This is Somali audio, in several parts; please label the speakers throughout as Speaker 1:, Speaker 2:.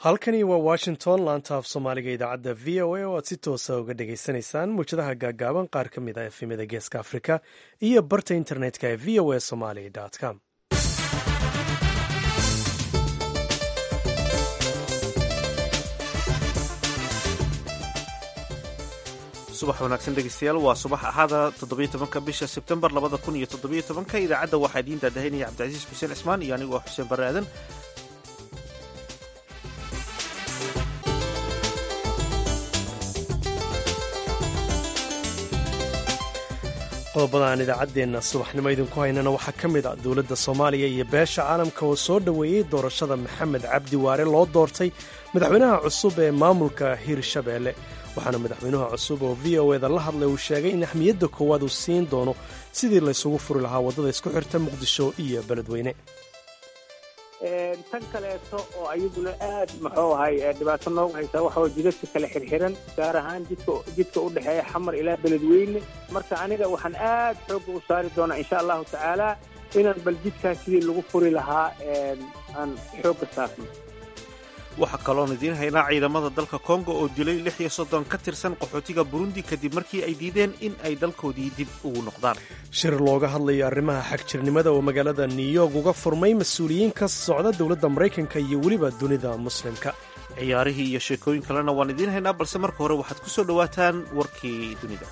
Speaker 1: halkani waa washington laanta af soomaaliga idaacadda v o a oo aad si toosa uga dhagaysanaysaan muwjadaha gaagaaban qaar ka mid ah efemada geeska afrika iyo barta internetka ee v o a somali com
Speaker 2: subax wanaagsan dhegeystayaal waa subax axada toddobiyo tobanka bisha sebtembar labada kun iyo toddobiyo tobanka idaacadda waxaa idiin daadahaynaya cabdicasiis xuseen cismaan iyo anigoo xuseen barre aadan
Speaker 1: qodobada aan idaacaddeenna subaxnimo idinku haynana waxaa ka mid a dowladda soomaaliya iyo beesha caalamka oo soo dhoweeyey doorashada maxamed cabdi waare loo doortay madaxweynaha cusub ee maamulka hirshabeelle waxaana madaxweynaha cusub oo v o eda la hadlay uu sheegay in axmiyadda koowaad uu siin doono sidii laysugu furi lahaa waddada isku xirta muqdisho iyo beledweyne
Speaker 3: tan kaleeto oo ayaduna aad muxuu ahay dhibaato noogu haysaa waxaa jidadka kale xirxiran gaar ahaan jidka jidka u dhexeeya xamar ilaa beledweyne marka aniga waxaan aad xoogga u saari doonaa insha allahu tacaala inaan bal jidkaas sidii lagu furi lahaa aan xoogga saarno
Speaker 2: waxaa kaloon idiin haynaa ciidamada dalka kongo oo dilay lix iyo soddon ka tirsan qaxootiga burundi kadib markii ay diideen in ay dalkoodii dib ugu noqdaan
Speaker 1: shir looga hadlayo arrimaha xagjirnimada oo magaalada new york uga furmay mas-uuliyiin ka socda dowladda maraykanka iyo weliba dunida muslimka
Speaker 2: ciyaarihii iyo sheekooyin kalena waan idiin haynaa balse marka hore waxaad ku soo dhowaataan warkii dunida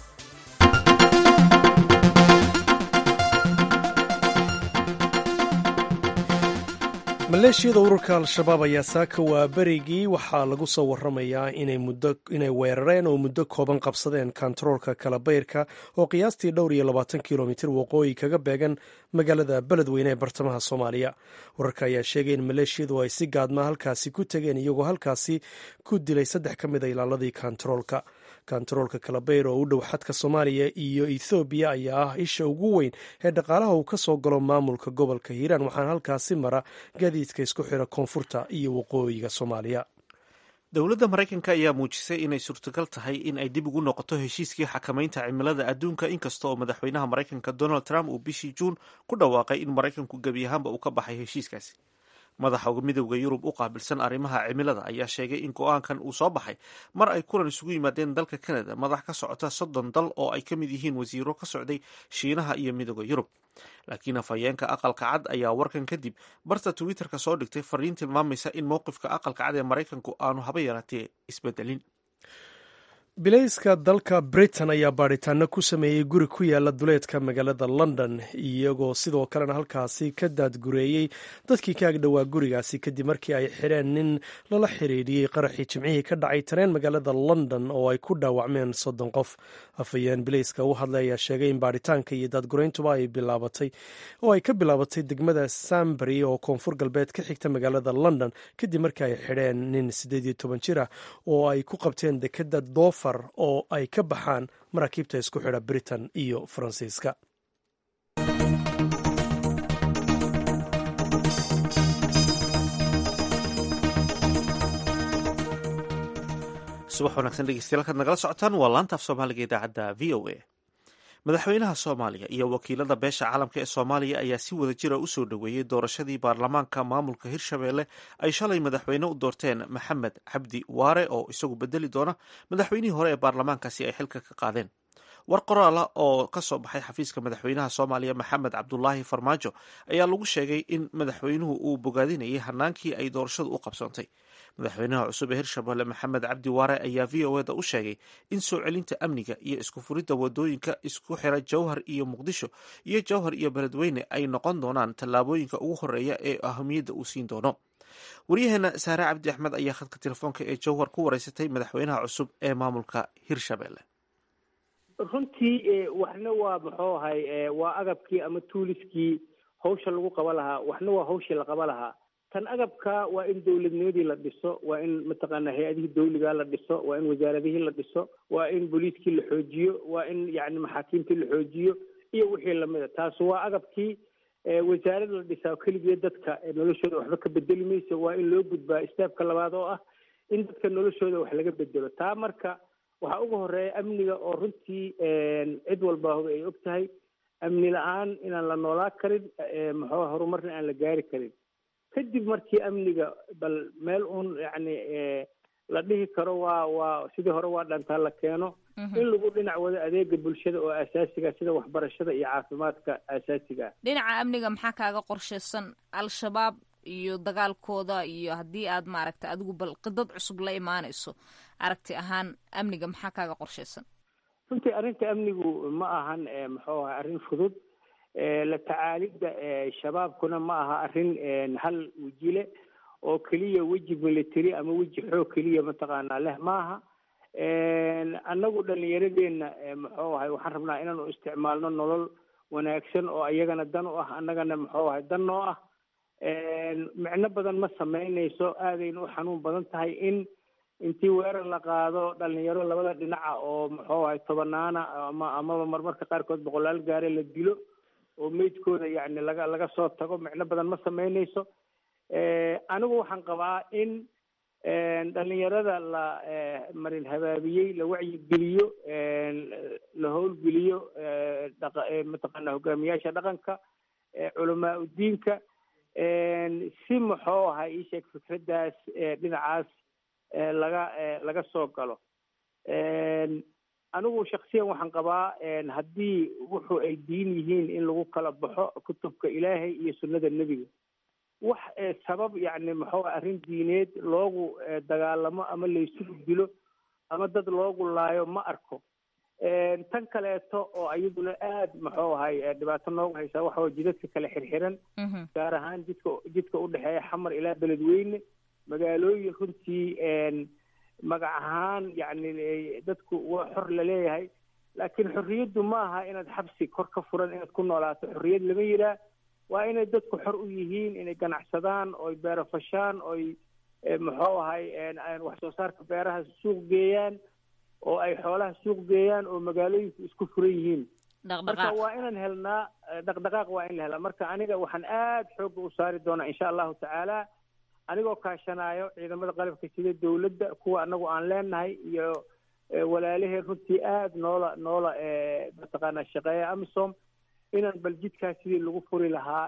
Speaker 1: maleeshiyada ururka al-shabaab ayaa saaka waa berigii waxaa lagu soo waramayaa inay weerareen oo muddo kooban qabsadeen kontaroolka kalabayrka oo qiyaastii dhowr iyo labaatan kilomitir waqooyi kaga beegan magaalada beledweyne ee bartamaha soomaaliya wararka ayaa sheegay in maleeshiyadu ay si gaadma halkaasi ku tegeen iyagoo halkaasi ku dilay saddex ka mid a ilaaladii kontaroolka kontaroolka kalabayr oo u dhow xadka soomaaliya iyo ethoobiya ayaa ah isha ugu weyn ee dhaqaalaha uu ka soo galo maamulka gobolka hiiraan waxaana halkaasi mara gaadiidka isku xira koonfurta iyo waqooyiga soomaaliya
Speaker 2: dowladda maraykanka ayaa muujisay inay suurtagal tahay in ay dib ugu noqoto heshiiskii xakamaynta cimilada adduunka inkasta oo madaxweynaha maraykanka donald trump uu bishii juun ku dhawaaqay in maraykanku gebi ahaanba uu ka baxay heshiiskaasi madaxa midowda yurub u qaabilsan arrimaha cimilada ayaa sheegay in go-aankan uu soo baxay mar ay kulan isugu yimaadeen dalka canada madax ka socota soddon dal oo ay ka mid yihiin wasiiro ka socday shiinaha iyo midowda yurub laakiin afhayeenka aqalka cad ayaa warkan kadib barta twitterka soo dhigtay fariin tilmaamaysa in mowqifka aqalka cad ee maraykanku aanu haba yaraatee isbedelin
Speaker 1: bilayska dalka britain ayaa baadhitaano ku sameeyey guri ku yaala duleedka magaalada london iyagoo sidoo kalena halkaasi ka daadgureeyey dadkii ka agdhowaa gurigaasi kadib markii ay xidheen nin lala xiriiriyey qaraxii jimcihii ka dhacay tareen magaalada london oo ay ku dhaawacmeen soddon qof afhayeen bilayska u hadlay ayaa sheegay in baadhitaanka iyo daadgureyntuba ay bilaabatay oo ay ka bilaabatay degmada sambury oo koonfur galbeed ka xigta magaalada london kadib markii ay xidheen nin siddeed iyo toban jir ah oo ay ku qabteen dekada doofa oo ay ka baxaan maraakiibta isku xidha britain iyo faransiiska
Speaker 2: subax wanaagsan dhegeystayaal kaad nagala socotaan waa laanta af soomaaliga idaacadda v o a madaxweynaha soomaaliya iyo wakiilada beesha caalamka ee soomaaliya ayaa si wada jira u soo dhoweeyey doorashadii baarlamaanka maamulka hirshabeelle ay shalay madaxweyne u doorteen maxamed cabdi waare oo isagu bedeli doona madaxweynihii hore ee baarlamaankaasi ay xilka ka qaadeen war qoraala oo ka soo baxay xafiiska madaxweynaha soomaaliya maxamed cabdulaahi farmaajo ayaa lagu sheegay in madaxweynuhu uu bogaadinayay hanaankii ay doorashadu u qabsoontay madaxweynaha cusub ee hirshabelle maxamed cabdi waare ayaa v o eda u sheegay in soo celinta amniga iyo isku furidda wadooyinka isku xira jowhar iyo muqdisho iyo jowhar iyo beledweyne ay noqon doonaan tallaabooyinka ugu horeeya ee ahamiyadda uu siin doono waryaheena saare cabdi axmed ayaa khadka telefoonka ee jowhar ku wareysatay madaxweynaha cusub ee maamulka hirshabelle
Speaker 3: runtii waxna waa muxuu ahay waa agabkii ama tuuliskii hawsha lagu qaba lahaa waxna waa hawshii la qaba lahaa tan agabka waa in dowladnimadii la dhiso waa in mataqaana hay-adihii dawligaa la dhiso waa in wasaaradihii la dhiso waa in booliiskii la xoojiyo waa in yani maxaakiimtii la xoojiyo iyo wixii lamida taas waa agabkii wasaarad la dhisaa keligeed dadka noloshooda waxba ka bedeli mayso waa in loo gudbaa steebka labaad oo ah in dadka noloshooda wax laga bedelo taa marka waxaa uga horeeya amniga oo runtii cid walba ay og tahay amni la-aan inaan la noolaa karin muxuu horumarna aan la gaari karin kadib markii amniga bal meel uun yacni la dhihi karo waa waa sidii hore waa dhantaa la keeno in lagu dhinac wado adeega bulshada oo asaasiga sida waxbarashada iyo caafimaadka asaasiga ah
Speaker 4: dhinaca amniga maxaa kaaga qorshaysan al-shabaab iyo dagaalkooda iyo haddii aad maaragtay adigu bal qidad cusub la imaanayso aragti ahaan amniga maxaa kaaga qorshaysan
Speaker 3: runtii arrinta amnigu ma ahan muxuu ahay arrin fudud la tacaalidda shabaabkuna ma aha arrin hal wejile oo keliya weji military ama weji xoog keliya mataqaanaa leh maaha annagu dhalinyaradeenna muxuu ahay waxaan rabnaa inaanu isticmaalno nolol wanaagsan oo iyagana dan u ah annagana muxuu ahay dan noo ah micno badan ma samaynayso aadayna u xanuun badan tahay in intii weerar la qaado dhalinyaro labada dhinaca oo muxuu ahay tobanaana ama amaba marmarka qaarkood boqolaal gaare la dilo oo meydkooda yacni laga laga soo tago micno badan ma samaynayso anigu waxaan qabaa in dhalinyarada la marin habaabiyey la wacyigeliyo la howlgeliyo mataqaana hogaamiyaasha dhaqanka culamaa udiinka si muxuu ahaa ii sheeg fikraddaas dhinacaas laga laga soo galo anigu shaksiyan waxaan qabaa haddii wuxu ay diin yihiin in lagu kala baxo kutubka ilaahay iyo sunnada nebiga wax sabab yacni muxuu arrin diineed loogu dagaalamo ama laysugu dilo ama dad loogu laayo ma arko tan kaleeto oo iyaduna aad muxuu ahay dhibaato noogu haysaa waxa way jidadka kale xirxiran gaar ahaan jidka jidka udhexeeya xamar ilaa beledweyne magaalooyin runtii magac ahaan yacni dadku waa xor laleeyahay laakiin xorriyaddu ma aha inaad xabsi kor ka furan inaad ku noolaato xorriyad lama yiraa waa inay dadku xor u yihiin inay ganacsadaan oy beero fashaan oy muxuu ahay wax soo saarka beeraha suuq geeyaan oo ay xoolaha suuq geeyaan oo magaalooyinku isku furan yihiin marka waa inaan helnaa dhaqdhaqaaq waa in la helaa marka aniga waxaan aad xoogga u saari doonaa insha allahu tacaala anigoo kaashanaayo ciidamada qalabka sida dawladda kuwa anagu aan leenahay iyo walaalaheen runtii aad noola noola mataqaanaa shaqeeya amisom inaan bal jidkaas sidii lagu furi lahaa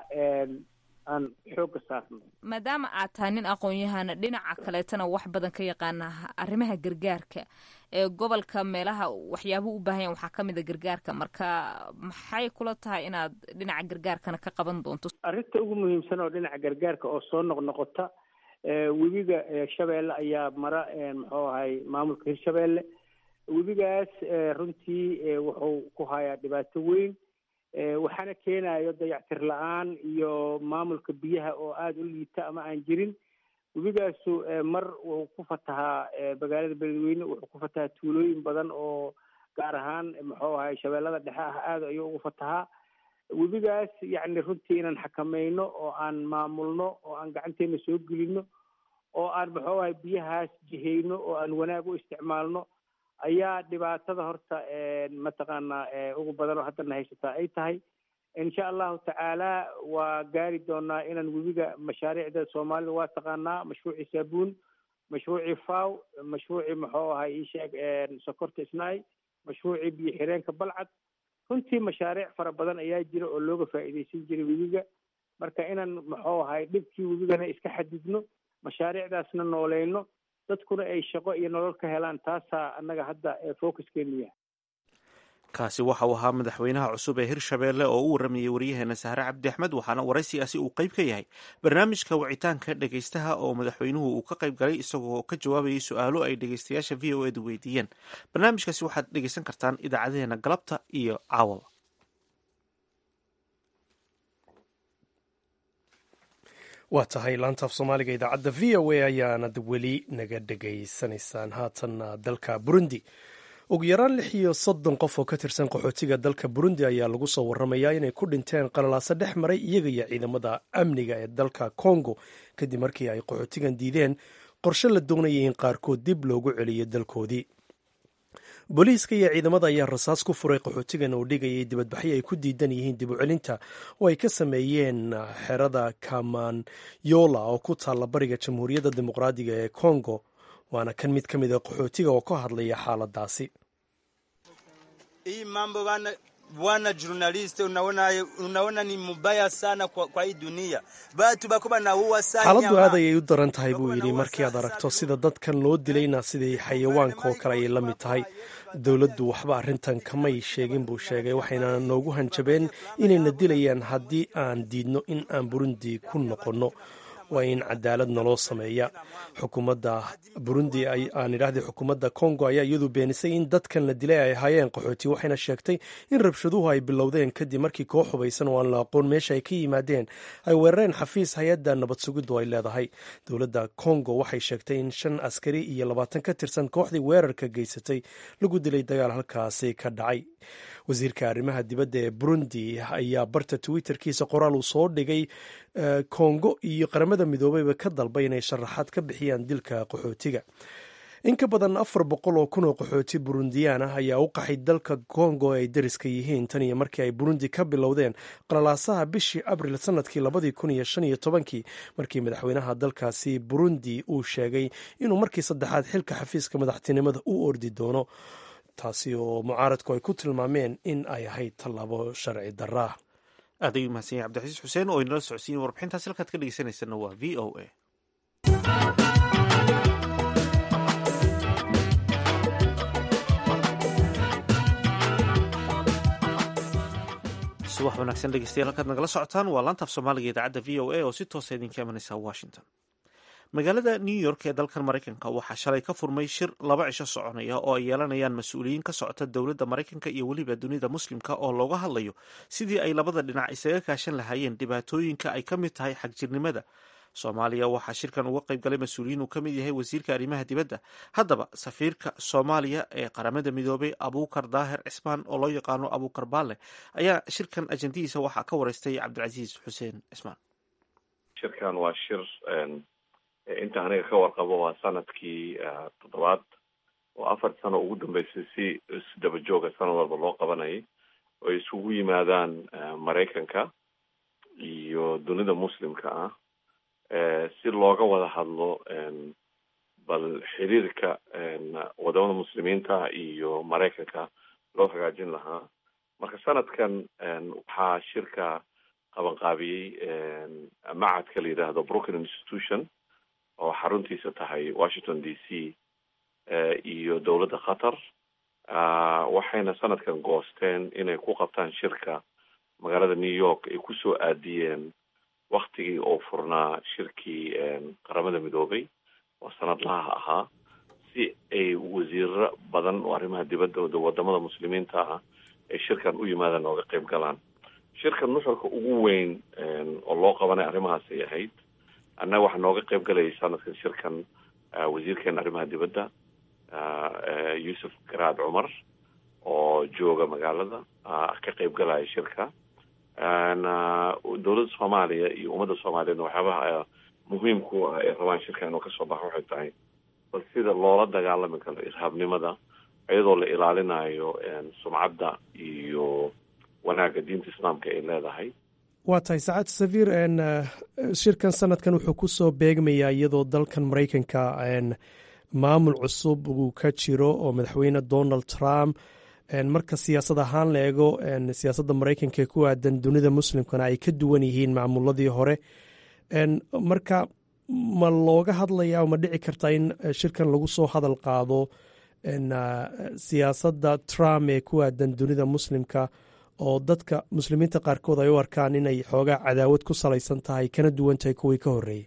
Speaker 3: aan xoogga saarno
Speaker 4: maadaama aad tahay nin aqoon-yahana dhinaca kaleetana wax badan ka yaqaana arrimaha gargaarka ee gobolka meelaha waxyaabuhu u baahan yahan waxaa ka mid a gargaarka marka maxay kula tahay inaad dhinaca gargaarkana ka qaban doonto
Speaker 3: arrinta ugu muhiimsan oo dhinaca gargaarka oo soo noqnoqota webiga shabeelle ayaa mara muxuu ahay maamulka hirshabeelle webigaas runtii wuxuu ku hayaa dhibaato weyn waxaana keenayo dayactir la-aan iyo maamulka biyaha oo aada u liita ama aan jirin webigaasu mar wuxuu ku fatahaa magaalada beledweyne wuxuu ku fatahaa tuulooyin badan oo gaar ahaan muxuu ahay shabeellada dhexe ah aada ayuu ugu fatahaa webigaas yacni runtii inaan xakamayno oo aan maamulno oo aan gacanteena soo gelino oo aan muxuu ahay biyahaas jihayno oo aan wanaag u isticmaalno ayaa dhibaatada horta mataqaanaa ugu badan oo haddana haysataa ay tahay insha allahu tacaala waa gaari doonaa inaan webiga mashaariicda soomaalida waa taqaanaa mashruucii saabuun mashruucii faw mashruucii muxuu ahay isheeg sokorta isnaay mashruucii biyo xireenka balcad runtii mashaariic fara badan ayaa jira oo looga faa'iidaysan jiray webiga marka inaan muxuu ahay dhibkii webigana iska xadidno mashaariicdaasna nooleyno dadkuna ay shaqo iyo nolol ka helaan taasaa annaga hadda focuskeenu yahay
Speaker 2: kaasi waxa uu ahaa madaxweynaha cusub ee hirshabeelle oo u waramayey waryaheena sahre cabdi axmed waxaana waraysigaasi uu qayb ka yahay barnaamijka wicitaanka dhegaystaha oo madaxweynuhu uu ka qayb galay isagoo ka jawaabayay su-aalo ay dhegaystayaasha v o edu weydiiyeen barnaamijkaasi waxaad dhegaysan kartaan idaacadeheena galabta iyo caawaba
Speaker 1: waa tahay laantaaf soomaaliga idaacadda v o a ayaanad weli naga dhegaysanaysaan haatanna dalka burundi ugu yaraan lix iyo soddon qof oo ka tirsan qaxootiga dalka burundi ayaa lagu soo waramayaa inay ku dhinteen qalalaaso dhex maray iyaga iyo ciidamada amniga ee dalka congo kadib markii ay qaxootigan diideen qorshe la doonayay in qaarkood dib loogu celiyo dalkoodii booliiska iyo ciidamada ayaa rasaas ku furay qaxootigan oo dhigayay dibadbaxyo ay ku diidan yihiin dib u celinta oo ay ka sameeyeen xerada kamanyola oo ku taalla bariga jamhuuriyadda dimuqraadiga ee congo waana kan mid ka mid a qaxootiga oo ka hadlaya xaaladaasi
Speaker 5: hii mambo bana bwana journalist, unaona, unaona ni mubaya sana kwa, kwa hii dunia batu bako banauwa sana
Speaker 1: xaaladdu aad ayay u daran tahay buu yidhi markii aad aragto sida dadkan loo dilayna sidii xayawaanka oo kale ayay la mid tahay dowladdu waxba arrintan kamay sheegin buu sheegay waxayna noogu hanjabeen inayna dilayaan haddii aan diidno in aan burundi ku noqonno waa in cadaalad naloo sameeya xukuumadda burundi aan idhahdii xukuumadda kongo ayaa iyadu beenisay in dadkan la dilay ay ahaayeen qaxooti waxayna sheegtay in rabshaduhu ay bilowdeen kadib markii koox hubaysan oo aan la aqoon meesha ay ka yimaadeen ay weerareen xafiis hay-adda nabad sugiddu ay leedahay dowladda kongo waxay sheegtay in shan askari iyo labaatan ka tirsan kooxdii weerarka geysatay lagu dilay dagaal halkaasi ka dhacay wasiirka arrimaha dibadda ee burundi ayaa barta twitterkiisa qoraal uu soo dhigay kongo iyo qaramada midoobeyba ka dalbay inay sharaxaad ka bixiyaan dilka qaxootiga in ka badan afar boqol oo kun oo qaxooti burundiyaan ah ayaa u qaxay dalka kongo ay dariska yihiin tan iyo markii ay burundi ka bilowdeen qalalaasaha bishii abril sanadkii labadii kun iyo shan iyo tobankii markii madaxweynaha dalkaasi burundi uu sheegay inuu markii saddexaad xilka xafiiska madaxtinimada u ordi doono taasi oo mucaaradku ay ku tilmaameen in ay ahayd tallaabo sharci daraa
Speaker 2: aad ayuu mahadsan yahay cabdixasiis xuseen oo inala socodsiin warbixintaas halkaad ka dhegeysanaysanna waa v o a subax wanaagsan dhegeystayaal halkaad nagala socotaan waa laantaaf soomaaliga idaacadda v o a oo si toosa idinka imanaysa washington magaalada new york ee dalkan maraykanka waxaa shalay ka furmay shir laba cisho soconaya oo ay yeelanayaan mas-uuliyiin ka socota dowladda maraykanka iyo weliba dunida muslimka oo looga hadlayo sidii ay labada dhinac isaga kaashan lahaayeen dhibaatooyinka ay ka mid tahay xagjirnimada soomaaliya waxaa shirkan uga qayb galay mas-uuliyiin uu ka mid yahay wasiirka arrimaha dibadda haddaba safiirka soomaaliya ee qaramada midoobay abuukar daahir cismaan oo loo yaqaano abuukar baale ayaa shirkan ajandihiisa waxaa ka wareystay cabdilcasiis xuseen cismaan
Speaker 6: shirkan waa shir inta aniga ka warqabo waa sanadkii toddobaad oo afar sano ugu dambeysay si isdaba jooga sanad walba loo qabanayay oo ay isugu yimaadaan maraykanka iyo dunida muslimka ah si looga wada hadlo bal xiriirka wadamada muslimiinta iyo maraykanka loo hagaajin lahaa marka sanadkan waxaa shirka qabanqaabiyey macadka la yidhaahdo brooklyn institution oo xaruntiisa tahay washington d c iyo dowladda qatar waxayna sanadkan goosteen inay ku qabtaan shirka magaalada new york ay kusoo aadiyeen waktigii oo furnaa shirkii qaramada midoobay oo sanadlaha ahaa si ay wasiiro badan oo arrimaha dibadda wadamada muslimiinta ah ay shirkan u yimaadaan ooga qayb galaan shirkan nuxurka ugu weyn oo loo qabanay arrimahaas ay ahayd annaga waxaa nooga qayb galayay sanadkan shirkan wasiirkeena arrimaha dibadda yuusuf garaad cumar oo jooga magaalada ka qayb galaya shirka dowladda soomaaliya iyo ummadda soomaaliyedna waxyaabaha muhiimku ah ay rabaan shirka inuu kasoo baxo waxay tahay bal sida loola dagaalami karo irhaabnimada iyadoo la ilaalinayo sumcadda iyo wanaagga diinta islaamka ay leedahay
Speaker 1: waa tahay sacaad safiir shirkan sanadkan wuxuu kusoo beegmayaa iyadoo dalkan maraykanka maamul cusub uu ka jiro oo madaxweyne donald trump marka siyaasad ahaan la eego siyaasadda maraykanka ee ku aadan dunida muslimkana ay ka duwan yihiin maamuladii hore marka ma looga hadlayaa ma dhici kartaa in shirkan lagu soo hadal qaado siyaasadda trump ee ku aadan dunida muslimka oo dadka muslimiinta qaarkood ay u arkaan inay xoogaa cadaawad ku salaysan tahay kana duwan tahay kuwii ka horreeyey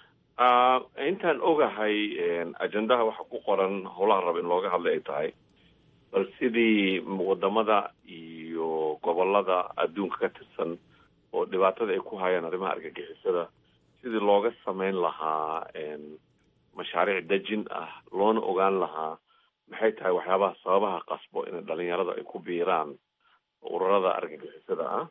Speaker 6: intaan ogahay ajendaha waxa ku qoran howlaha raba in looga hadlay ay tahay bal sidii wadamada iyo gobolada adduunka ka tirsan oo dhibaatada ay ku hayaan arrimaha argagixisada sidii looga sameyn lahaa mashaariic dejin ah loona ogaan lahaa maxay tahay waxyaabaha sababaha qasbo in dhalinyarada ay ku biiraan ururada argagixisada ah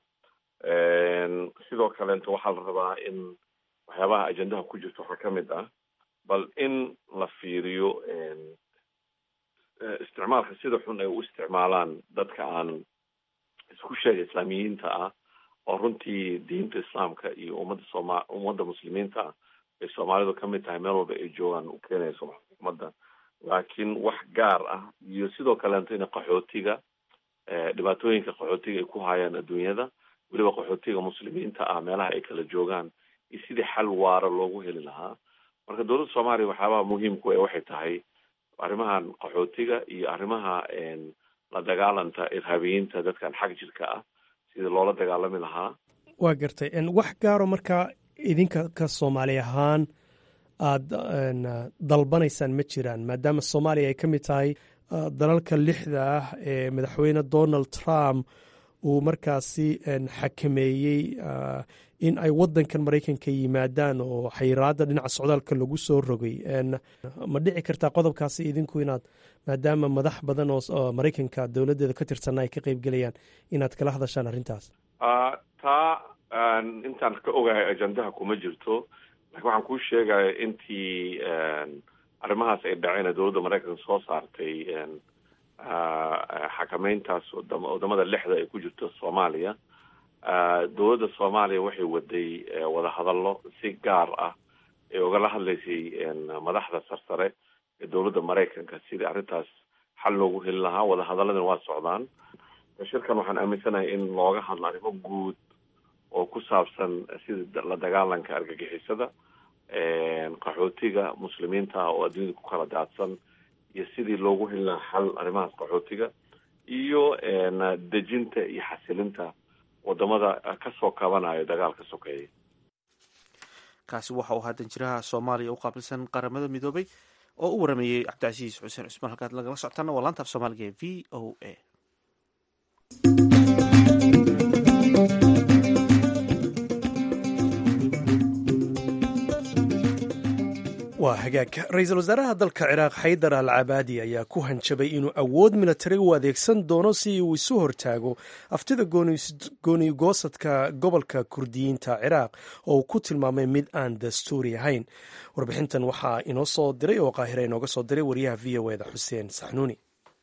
Speaker 6: sidoo kaleeto waxaa la rabaa in waxyaabaha ajendaha ku jirta waxaa ka mid ah bal in la fiiriyo isticmaalka sida xun ay u isticmaalaan dadka aan isku sheega islaamiyiinta ah oo runtii diinta islaamka iyo ummadda sooma ummadda muslimiinta ah ay soomaalidu ka mid tahay meel walba ay joogaan u keenayso ummadda laakiin wax gaar ah iyo sidoo kaleeto in qaxootiga dhibaatooyinka qaxootiga ay ku hayaan adduunyada weliba qaxootiga muslimiinta ah meelaha ay kala joogaan iyo sidii xal waara loogu heli lahaa marka dowladda soomaaliya waxyaabaha muhiimku e waxay tahay arrimahan qaxootiga iyo arrimaha la dagaalanta irhaabiyiinta dadkan xag jirka ah sidii loola dagaalami lahaa
Speaker 1: waa gartay wax gaaro markaa idinka ka soomaali ahaan aada dalbanaysaan ma jiraan maadaama soomaaliya ay ka mid tahay dalalka lixda ah ee madaxweyne donald trump uu markaasi xakameeyey in ay wadankan maraykanka yimaadaan oo xayiraada dhinaca socdaalka lagu soo rogay ma dhici kartaa qodobkaasi idinku inaad maadaama madax badan oo maraykanka dowladeeda ka tirsanna ay ka qeybgelayaan inaad kala hadashaan arrintaas
Speaker 6: taa intaan ka ogahay ajendaha kuma jirto lakin waxaan kuu sheegaya intii arrimahaas ay dhaceen ee dowladda maraykanka soo saartay xakameyntaas wadamada lixda ay ku jirto soomaaliya dowladda soomaaliya waxay waday wadahadallo si gaar ah ee ugala hadlaysay madaxda sarsare ee dowladda maraykanka sidii arrintaas xal loogu heli lahaa wadahadaladana waa socdaan shirkan waxaan aaminsanahay in looga hadlo arrimo guud oo ku saabsan sida la dagaalanka argagixisada qaxootiga muslimiinta ah oo adduunyada ku kala daadsan iyo sidii loogu heli lahaa xal arrimahaas qaxootiga iyo dejinta iyo xasilinta wadamada kasoo kabanayo dagaalka sokeeya
Speaker 2: kaasi waxa uu ahaa danjiraha soomaaliya u qaabilsan qaramada midoobay oo u warameeyey cabdicasiis xuseen cusmaan halkaad lagala socotaana waa laanta af soomaaliga ee v o a
Speaker 1: waa hagaag ra-iisul wasaaraha dalka ciraaq xaydar al cabaadi ayaa ku hanjabay inuu awood militari u adeegsan doono si uu isu hortaago aftida goonigoosadka gobolka kurdiyiinta ciraaq oo uu ku tilmaamay mid aan dastuuri ahayn warbixintan waxaa inoo soo diray oo qaahira inooga soo diray wariyaha v o eda xuseen saxnuuni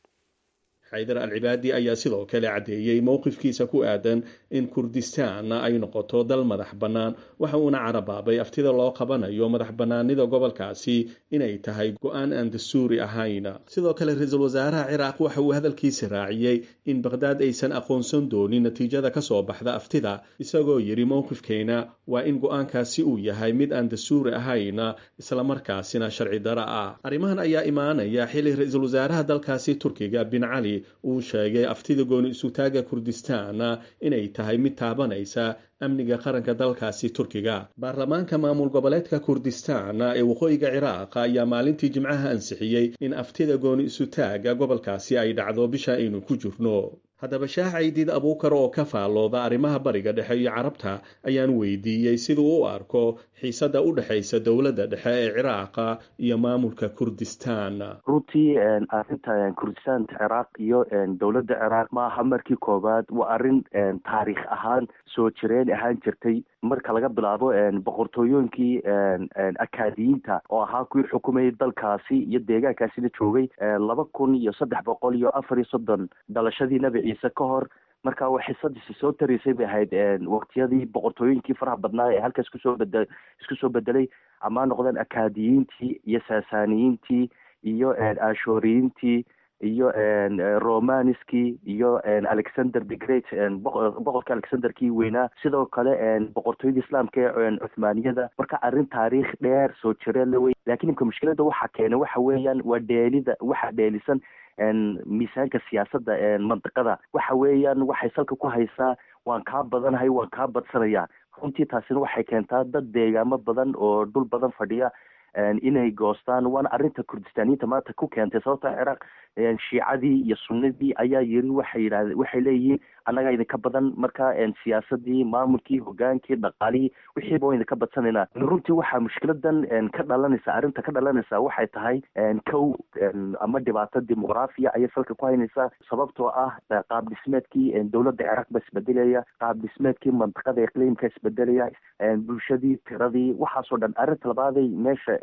Speaker 7: xaydar alcibaadi ayaa sidoo kale caddeeyey mowqifkiisa ku aadan in kurdistaan ay noqoto dal madax bannaan waxa uuna carabaabay aftida loo qabanayo madax bannaanida gobolkaasi inay tahay go-aan aan dastuuri ahayn sidoo kale ra-iisul wasaaraha ciraaq waxa uu hadalkiisa raaciyey in baqhdaad aysan aqoonsan doonin natiijada ka soo baxda aftida isagoo yidhi mowqifkeena waa in go-aankaasi uu yahay mid aan dastuuri ahayn islamarkaasina sharci dara ah arrimahan ayaa imaanaya xili ra-iisul wasaaraha dalkaasi turkiga bin cali uu sheegay aftida gooni isutaaga kurdistaan inay tahay mid taabanaysa amniga qaranka dalkaasi turkiga baarlamaanka maamul goboleedka kurdistaan ee waqooyiga ciraaq ayaa maalintii jimcaha ansixiyey in aftida gooni isutaaga gobolkaasi ay dhacdo bisha aynu ku jirno haddaba shaah caydiid abuukar oo ka faallooda arrimaha bariga dhexe iyo carabta ayaan weydiiyey siduu u arko xiisadda u dhexaysa dowladda dhexe ee ciraaqa iyo maamulka kurdistaan
Speaker 8: runtii arrinta kurdistaanta ciraaq iyo dowladda ciraaq ma aha markii koowaad waa arrin taariikh ahaan soo jireen ahaan jirtay marka laga bilaabo boqortooyooyinkii akaadiyiinta oo ahaa kuwii xukumayay dalkaasi iyo deegaankaasina joogay laba kun iyo saddex boqol iyo afar iyo soddon dhalashadii nebi ciise ka hor marka wa xisadiisi soo taraysay bay ahayd waqtiyadii boqortooyinkii faraha badnaa ee halkaas kusoo bede isku soo bedelay ama noqdeen akaadiyiintii iyo saasaaniyiintii iyo ashoriyiintii iyo romaniskii iyo alexander the great boqorka alexanderkii weynaa sidoo kale boqortooyada islaamka ee cuthmaaniyada marka arrin taariikh dheer soo jireen la wey lakiin imka mushkilada waxa keenay waxa weeyaan waa dheelida waxa dheelisan miisaanka siyaasadda mandiqada waxa weeyaan waxay salka ku haysaa waan kaa badanahay waan kaa badsanaya runtii taasina waxay keentaa dad deegaamo badan oo dhul badan fadhiya inay goostaan waana arrinta kurdistaaniyiinta maanta ku keentay sababta ciraaq shiicadii iyo sunnadii ayaa yiri waxay yidhahde waxay leeyihiin annagaa idinka badan marka siyaasadii maamulkii hogaankii dhaqaalihii wixiiba waa idinka badsanayna runtii waxaa mushkiladan ka dhalanaysa arrinta ka dhalanaysa waxay tahay kow ama dhibaato dimuqraafiya ayay salka ku haynaysaa sababtoo ah qaab dhismeedkii dowladda ciraaq ba isbedelaya qaab dhismeedkii mantiqada iqliimka isbedelaya bulshadii tiradii waxaasoo dhan arrinta labaaday meesha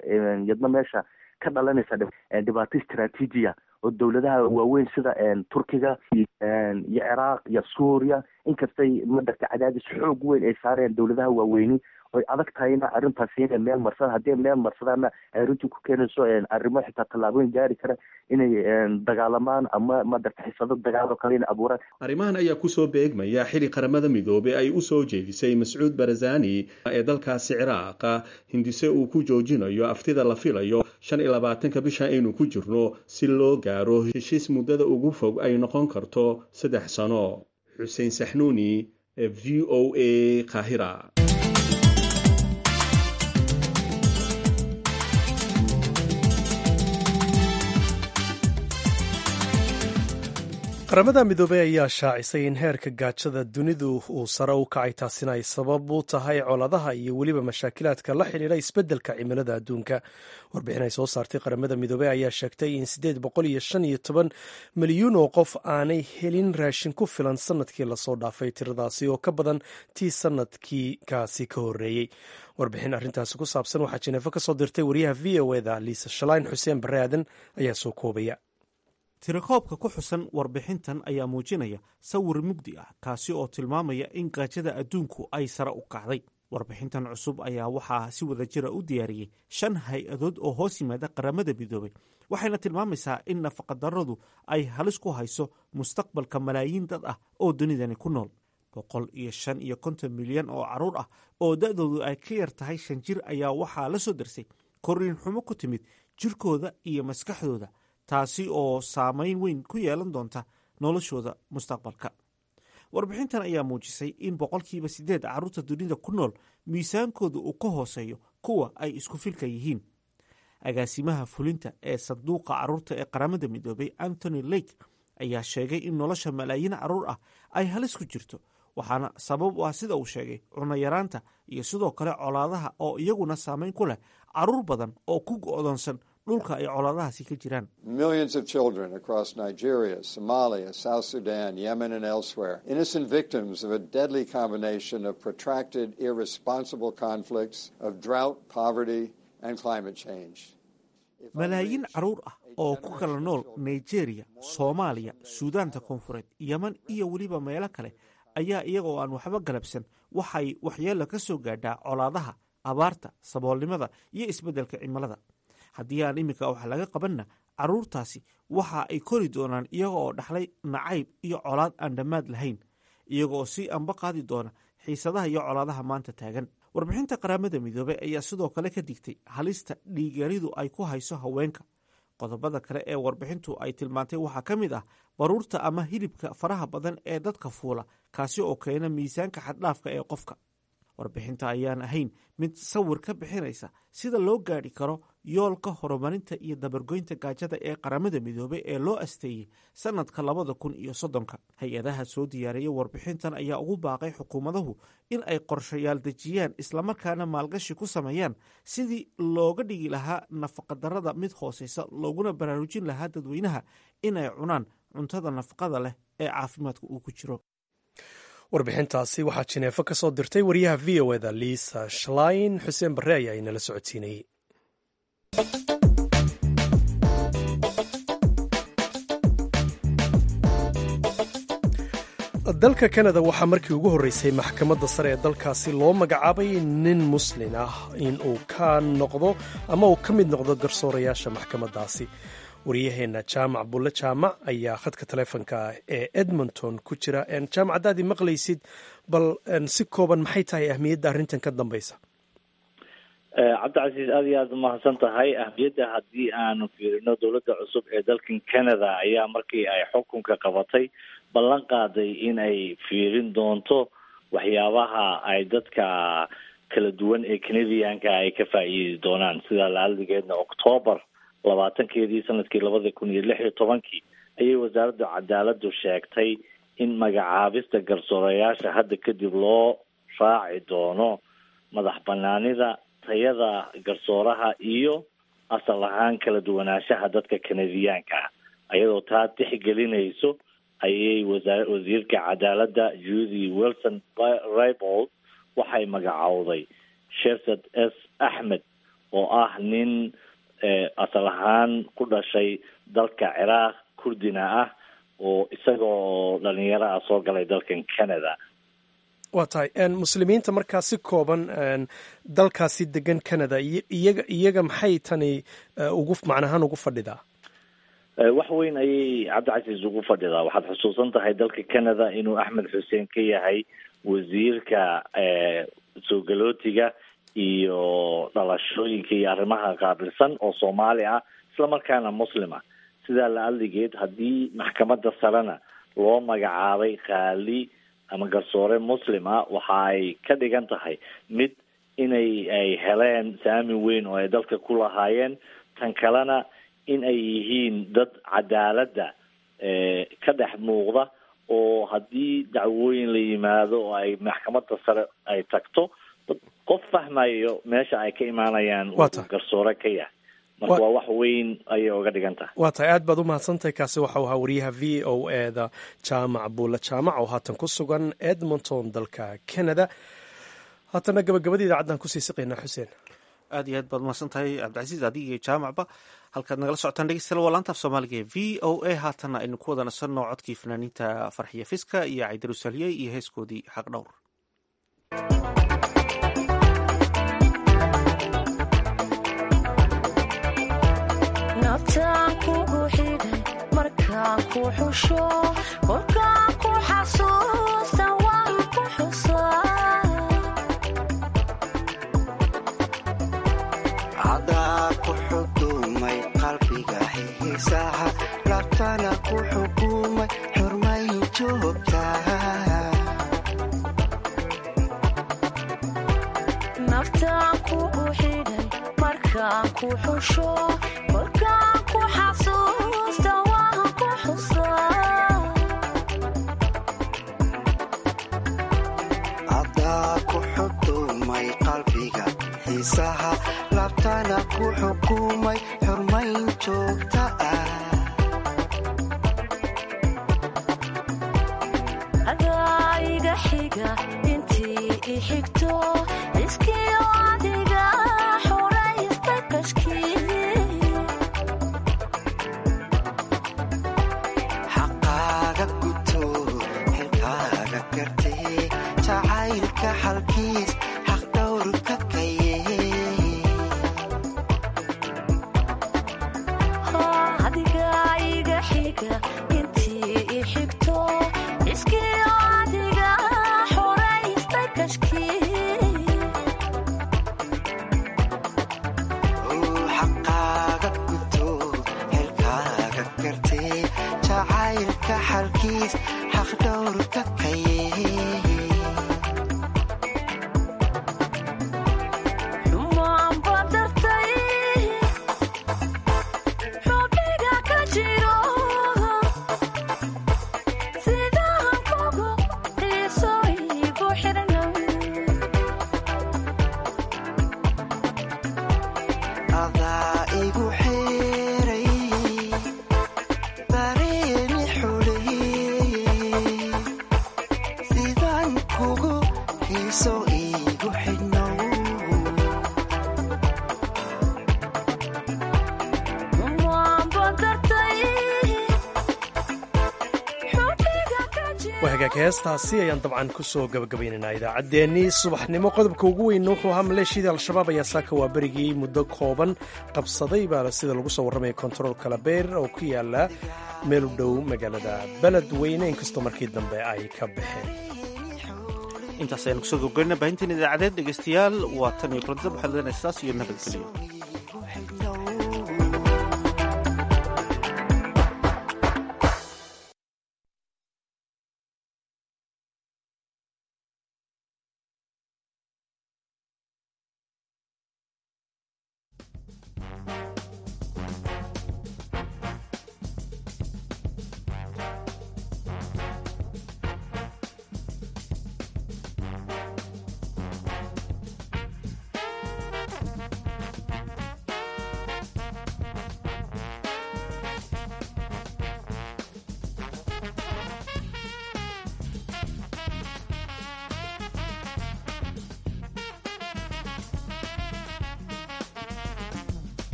Speaker 8: yadna meesha ka dhalanaysa dhibaato istraatiijiya oo dowladaha waaweyn sida turkiga iyo ciraaq iyo suuriya inkastay madarka cadaadis xoog weyn ay saareen dowladaha waaweyni oy adag tahayna arrintaasi inay meel marsada haddii meel marsadaana ay runtii ku keenayso arrimo xitaa tallaabooyin gaari kara inay dagaalamaan ama madarta xisado dagaal oo kale inay abuuraan
Speaker 7: arrimahan ayaa kusoo beegmaya xili qaramada midoobey ay usoo jeedisay mascuud barazani ee dalkaasi ciraaqa hindise uu ku joojinayo aftida la filayo shan iyo labaatanka bisha aynu ku jirno si loo gaaro heshiis muddada ugu fog ay noqon karto saddex sano xuseen saxnuuni ee v o a kahira
Speaker 1: qaramada midoobey ayaa shaacisay in heerka gaajada dunidu uu sare u kacay taasina ay sabab u tahay coladaha iyo weliba mashaakilaadka la xidhiidha isbeddelka cimilada adduunka warbixin ay soo saartay qaramada midoobey ayaa sheegtay in siddeed boqol iyo shan iyo toban milyuun oo qof aanay helin raashin ku filan sanadkii lasoo dhaafay tiradaasi oo ka badan tii sanadkii kaasi ka horreeyey warbixin arrintaasi ku saabsan waxaa jineefo ka soo dirtay wariyaha v o eda liisa shalayn xuseen barre aadan ayaa soo koobaya
Speaker 2: tirakoobka ku xusan warbixintan ayaa muujinaya sawir mugdi ah kaasi oo tilmaamaya in gaajada adduunku ay sare u kacday warbixintan cusub ayaa waxaa si wada jira u diyaariyey shan hay-adood oo hoos yimaada qaramada midoobay waxayna tilmaamaysaa in nafaqadarradu ay halis ku hayso mustaqbalka malaayiin dad ah oo dunidani ku nool boqol iyo shan iyo konton milyan oo carruur ah oo da-doodu ay ka yar tahay shan jir ayaa waxaa la soo darsay korriin xumo ku timid jirkooda iyo maskaxdooda taasi oo saameyn weyn ku yeelan doonta noloshooda mustaqbalka warbixintan ayaa muujisay in boqolkiiba siddeed carruurta dunida ku nool miisaankooda uu ka hooseeyo kuwa ay isku filka yihiin agaasimaha fulinta ee sanduuqa carruurta ee qaramada midoobay anthony lake ayaa sheegay in nolosha malaayiin carruur ah ay halis ku jirto waxaana sabab u ah sida uu sheegay cunayaraanta iyo sidoo kale colaadaha oo iyaguna saameyn ku leh carruur badan oo ku go'doonsan dhulka ay colaadahaasi ka jiraan
Speaker 9: millions of children across nigeria somalia south sudan yemen and elsewhere innocent victims of a deadly combination of protracted irresponsible conflicts of drought poverty and climate change
Speaker 2: malaayiin carruur ah oo ku kala nool nigeria soomaaliya suudaanta koonfureed yeman iyo weliba meelo kale ayaa iyaga oo aan waxba galabsan waxay waxyeelo ka soo gaadhaa colaadaha abaarta saboolnimada iyo isbeddelka cimilada haddii aan iminka wax laga qabanna carruurtaasi waxa ay kori doonaan iyaga oo dhaxlay nacayb iyo colaad aan dhammaad lahayn iyaga oo si anba qaadi doona xiisadaha iyo colaadaha maanta taagan warbixinta qaramada midoobey ayaa sidoo kale ka digtay halista dhiigyaridu ay ku hayso haweenka qodobada kale ee warbixintu ay tilmaantay waxaa ka mid ah baruurta ama hilibka faraha badan ee dadka fuula kaasi oo keena miisaanka xaddhaafka ee qofka warbixinta ayaan ahayn mid sawir ka bixinaysa sida loo gaadhi karo yoolka horumarinta iyo dabargoynta gaajada ee qaramada midoobey ee loo asteeyey sanadka labada kun iyo soddonka hay-adaha soo diyaariyay warbixintan ayaa ugu baaqay xukuumadahu in ay qorshayaal dejiyaan islamarkaana maalgashi ku sameeyaan sidii looga dhigi lahaa nafaqadarrada mid hooseysa looguna baraarujin lahaa dadweynaha inay cunaan cuntada nafaqada leh ee caafimaadka uu ku jiro
Speaker 1: warbixintaasi waxaa jineefo ka soo dirtay wariyaha v o eda liisa shalayn xuseen barre ayaa inala socodsiinayey dalka kanada waxaa markii ugu horreysay maxkamadda sare ee dalkaasi loo magacaabay nin muslin ah in uu ka noqdo ama uu ka mid noqdo garsoorayaasha maxkamaddaasi waryaheenna jaamac bulle jaamac ayaa khadka taleefonka ee edmonton ku jira jaamac haddaadii maqlaysid bal si kooban maxay tahay ahmiyadda arrintan ka dambaysa
Speaker 10: cabdicasiis aada iyo aada umahadsan tahay ahmiyadda haddii aanu fiirino dowladda cusub ee dalkan canada ayaa markii ay xukunka qabatay ballan qaaday in ay fiirin doonto waxyaabaha ay dadka kala duwan ee canadianka ay ka faa'iidi doonaan sida laaldigeedna octoobar labaatankeedii sanadkii labada kun iyo lix iyo tobankii ayay wasaaradda cadaaladu sheegtay in magacaabista garsoorayaasha hadda kadib loo raaci doono madax banaanida tayada garsooraha iyo asal ahaan kala duwanaanshaha dadka canadiyaanka ah ayadoo taa tixgelinayso ayay wasaa wasiirka cadaaladda judy wilson ribold waxay magacowday shersad s axmed oo ah nin asal ahaan ku dhashay dalka ciraaq kurdina ah oo isaga oo dhalinyaro ah soo galay dalkan canada
Speaker 1: waa tahay muslimiinta markaa si kooban dalkaasi degan canada iyaga iyaga maxay tani ugu macnahaan ugu fadhidaa
Speaker 10: wax weyn ayay cabdicasiis ugu fadhidaa waxaad xusuusan tahay dalka canada inuu axmed xuseen ka yahay wasiirka soo galootiga iyo dhalashooyinka iyo arrimaha qaabilsan oo soomaali ah isla markaana muslima sidaa la adligeed haddii maxkamadda sarena loo magacaabay qaali ama garsoore muslim ah waxa ay ka dhigan tahay mid inay ay heleen saami weyn oo ay dalka ku lahaayeen tan kalena in ay yihiin dad cadaaladda ka dhex muuqda oo haddii dacwooyin la yimaado oo ay maxkamadda sare ay tagto qof fahmayo meesha ay ka imaanayaan garsoore ka yahay marka waa wax weyn ayay oga dhigan tahay
Speaker 1: waa tahay aad baad u mahadsantahay kaasi waxau ahaa wariyaha v o eda jaamac buulle jaamac oo haatan ku sugan edmonton dalka canada haatana gabagabadii idaacaddan kusii siqaynaa xuseen
Speaker 2: aad iyo aad baad umahadsan tahay cabdicasiis adiga iyo jaamacba halkaad nagala socotaan dhegeystayaal waa laanta af soomaaliga ee v o a haatana aynu ku wada nasanno codkii fanaaniinta farxiya fiska iyo caydarusalye iyo heeskoodii xaq dhowr
Speaker 11: nabtaan kugu xidhay markaan ku xusho kolkaan ku xasuusta waan ku xusaa
Speaker 12: cadaa ku xukumay qalbiga xiisaha labtana ku xukumay xurmayn joogtaa
Speaker 11: nabtaan kugu xidhay markaan ku xusho kolkaan ku xasuusta waan ku xusaa
Speaker 12: cadaa ku xukumay qalbiga xiisaha labtana ku xukumay xurmayn joogta ah
Speaker 11: adaa iga xiga intii i xigto iskiyo adiga xoraysta kashkii
Speaker 12: xaqaaga guto xilkaaga gartee jacaylka xalkiis xaq dhowrka kaye
Speaker 11: adiga iga xiga intii i xigto iskiyo adiga xoraysta kashkii
Speaker 12: xaqaaga guto xilkaaga gartee jacaylka xalkiis xaq dhowrka kaye
Speaker 11: xumaan badartay xubniga ka jiro sidaan kugu xiiso igu xirnay
Speaker 12: adaa igu xeeray dareemi xuleeyey sidaan kugu xiiso igu xidhnow
Speaker 11: xumaan badartay xubniga ka jiro
Speaker 1: waa hagaag heestaasi ayaan dabcan kusoo gabagabaynaynaa idaacaddeenii subaxnimo qodobka ugu weyn wuxuu ahaa maleeshiyadii al-shabaab ayaa saaka waa berigii muddo kooban qabsaday baana sida lagu soo warramaya kontarool kalabeer oo ku yaala meel u dhow magaalada beledweyne inkastoo markii dambe ay ka baxeen
Speaker 2: intaas ayaan kusoo gabagaynaa baahinteen idaacadeed dhegeystayaal waa tan iyo kulantada waxaad leenahay saas iyo nabadgelyo